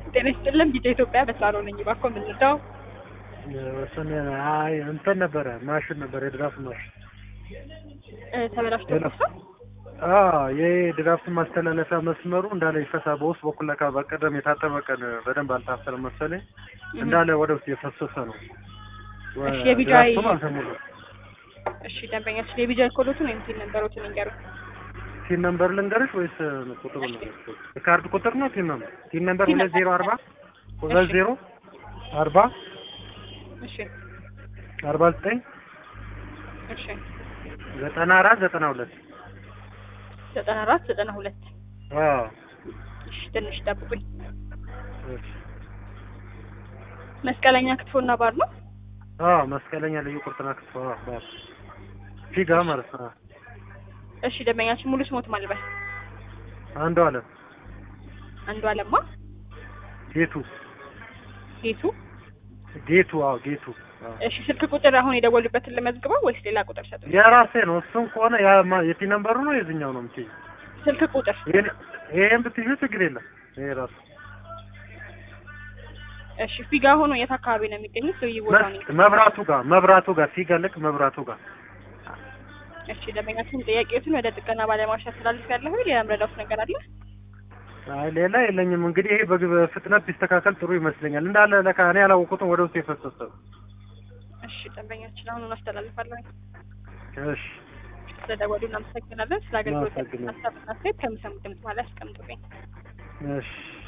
ጤና ይስጥልን ቢጫ ኢትዮጵያ በሳሎ ነኝ። እባክዎ የምንረዳው ወሰን አይ እንትን ነበረ ማሽን ነበረ የድራፍት ማሽን እ ተበላሽቶ ሄሎ። ነው? አዎ ይሄ ድራፍት ማስተላለፊያ መስመሩ እንዳለ ይፈሳ በውስጥ በኩል ለካ በቀደም የታጠበ ቀን በደንብ አልታሰረ መሰለኝ እንዳለ ወደ ውስጥ የፈሰሰ ነው። እሺ፣ የቢጃይ- ድራፍቱም አልተሞላም። እሺ ደንበኛችን የቢጃይ ኮሎቱን ወይም ሲል ነበሮትን ይንገሩ። ቲን ነምበር ልንገርሽ ወይስ ቁጥሩ ነው? ካርድ ቁጥር ነው ቲን ነምበር ቲን ነምበር ቲን ሁለት ዜሮ ነምበር። አርባ ሁለት እሺ። ዜሮ አርባ እሺ አርባ ዘጠኝ እሺ ዘጠና አራት ዘጠና ሁለት ዘጠና አራት ዘጠና ሁለት አዎ እሺ ትንሽ ጠብቁኝ። እሺ። መስቀለኛ ክትፎና ባር ነው። አዎ መስቀለኛ ልዩ ቁርጥና ክትፎ አዎ ባር ፊጋ ማለት ነው። እሺ ደንበኛችን ሙሉ ስሞት ማልበል አንዱ አለም አንዱ አለማ ጌቱ ጌቱ። ጌቱ አዎ ጌቱ አዎ። እሺ ስልክ ቁጥር አሁን የደወሉበትን ልመዝግበው ወይስ ሌላ ቁጥር ሰጡ? የራሴ ነው። እሱም ከሆነ ያ ማ- የቲ ነምበሩ ነው የዚህኛው ነው የምትይው? ስልክ ቁጥር ይሄን- ይሄን ብትይው ችግር የለም። ይሄ ራሱ እሺ ፊጋ ሆኖ የት አካባቢ ነው የሚገኙት? ልዩ ቦታ ነው። መስ- መብራቱ ጋር መብራቱ ጋር ፊጋ ልክ መብራቱ ጋር እሺ ደንበኛችን ጥያቄዎችን ወደ ጥገና ባለሙያዎች አስተላልፍ ያለሁ ሌላ ምረዳውት ነገር አለ? አይ ሌላ የለኝም። እንግዲህ ይሄ በግ- በፍጥነት ቢስተካከል ጥሩ ይመስለኛል። እንዳለ ለካ እኔ ያላወቁትም ወደ ውስጥ የፈሰሰ ነው። እሺ ደንበኛችን አሁኑን አስተላልፋለሁ። እሺ ስለደወሉ እናመሰግናለን። ስለ አገልግሎት እናመሰግናለን። ሀሳብና አስተያየት ከሚሰሙት ድምጽ በኋላ ያስቀምጡልኝ። እሺ